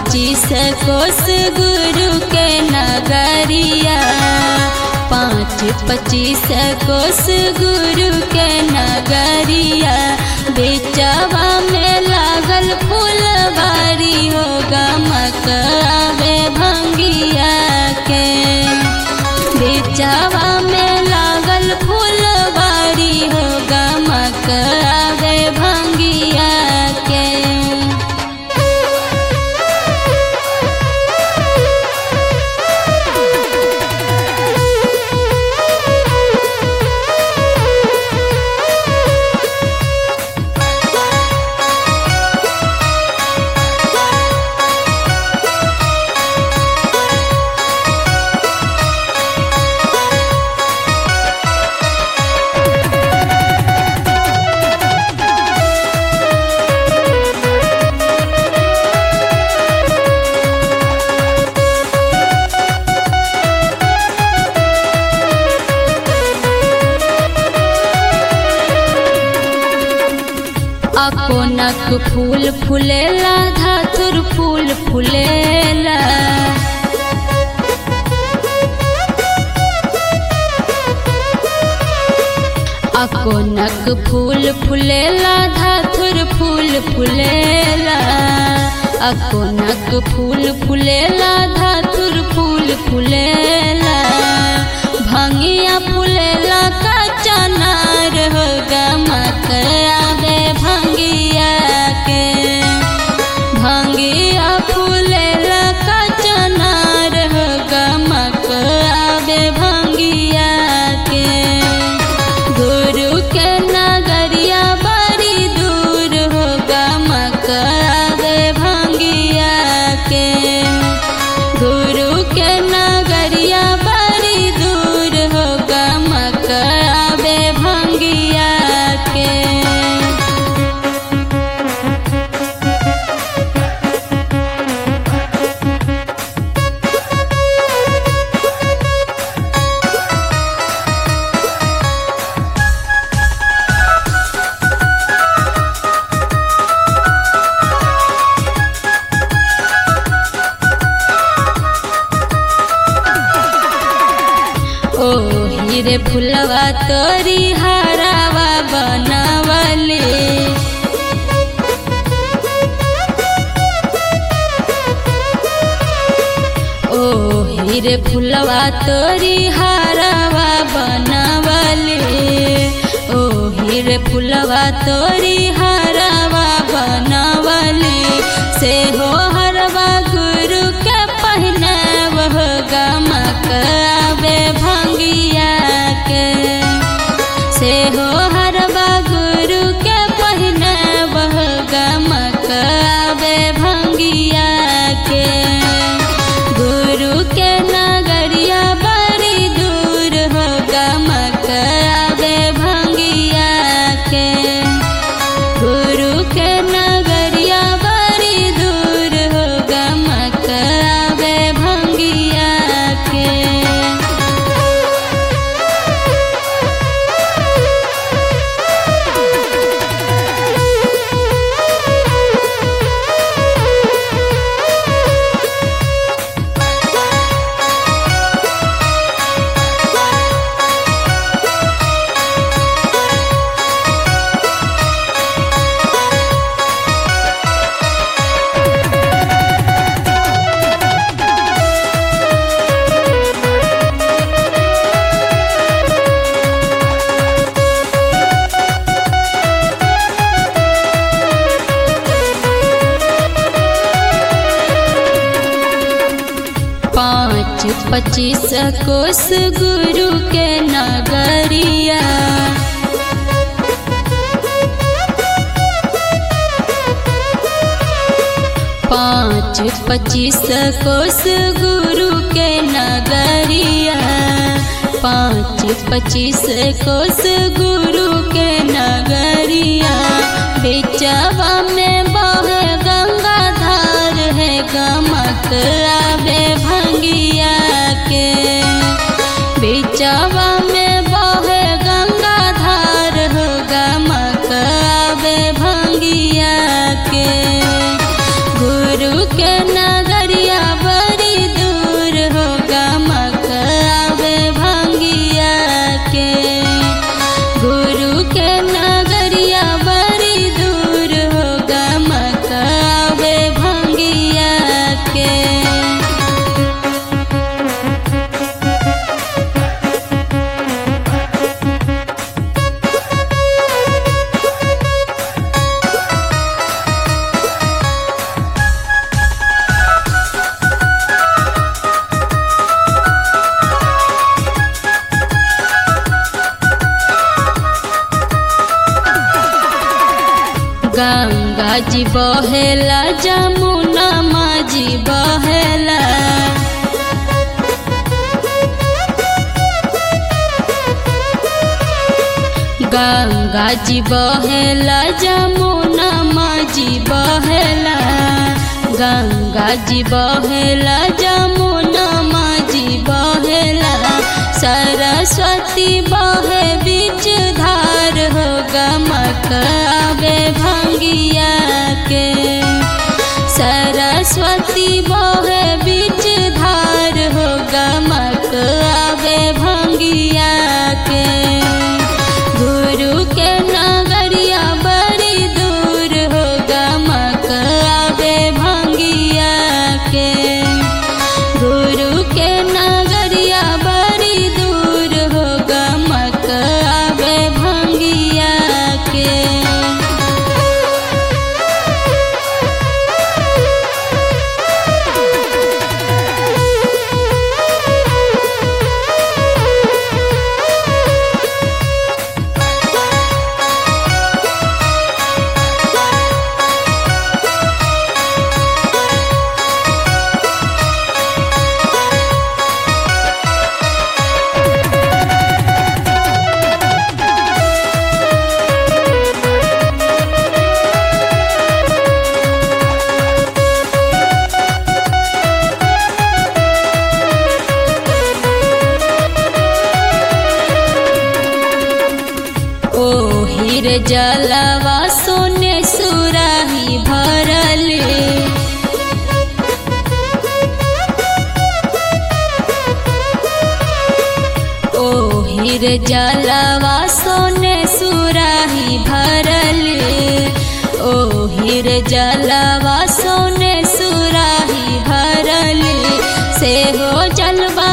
पच्चीस कोस गुरु के नगरिया पाँच पच्चीस कोस गुरु के नगरिया बेचवा में लागल फूलबारी हो गमक आवे भंगिया के बेचवा में लागल फूलबारी हो गमक आवे भंगिया के अकोनक फूल फुलेला धातुर फूल फुलेला अकोनक फूल फुलेला धातुर फूल फुलेला अकोनक फूल फुलेला धातुर फूल फुलेला भंगिया फुलेला का चनार हो गमक आवे भंगिया के भंगिया फुलेला का चनार हो गमक आवे भंगिया के गुरु के नगरिया बड़ी दूर हो गमक आवे भंगिया के गुरु के नगरिया बड़ी दूर हो गमक आवे भंगिया के ओ हीरे फुलवा तोरी हरावा बनवले ओ हीरे फुलवा तोरी हरावा बनवले ओ हीरे फुलवा तोरी हरावा बनवले से हो हरवा गुरु के पहनाव हो गमक आवे भंगिया के से हो हरवा गुरु के पहनाव हो गमक आवे भंगिया के गुरु के नगरिया बड़ी दूर हो गमक आवे भंगिया के गुरु के नगरिया बड़ी दूर हो गमक आवे भंगिया के पाँच पच्चीस कोस गुरु के नगरिया पाँच पच्चीस कोस गुरु के नगरिया पाँच पच्चीस कोस गुरु के नगरिया बेचवा में बहे गंगा धार है गमक आवे भंगिया के बेचवा में बहे गंगा धार हो गमक आवे भंगिया के गुरु के नगर जी बहेला जमुना माजी बहेला गंगा जी बहेला जमुना माजी बहेला गंगा जी बहेला जमुना माजी बहेला सरस्वती बहे बीच धार हो गमक आवे भंगिया के सरस्वती बहे बीच धार हो गमक आवे भंगिया के गुरु के नगरिया बड़ी दूर हो गमक आवे भंगिया के गुरु के नगरिया बड़ी दूर हो गमक आवे भंगिया के ओ हीर जलवा सोने सुराही भरले ओ हीर जलवा सोने सुराही भरले ओ हीर जलवा सोने सुराही भरले से हो जलवा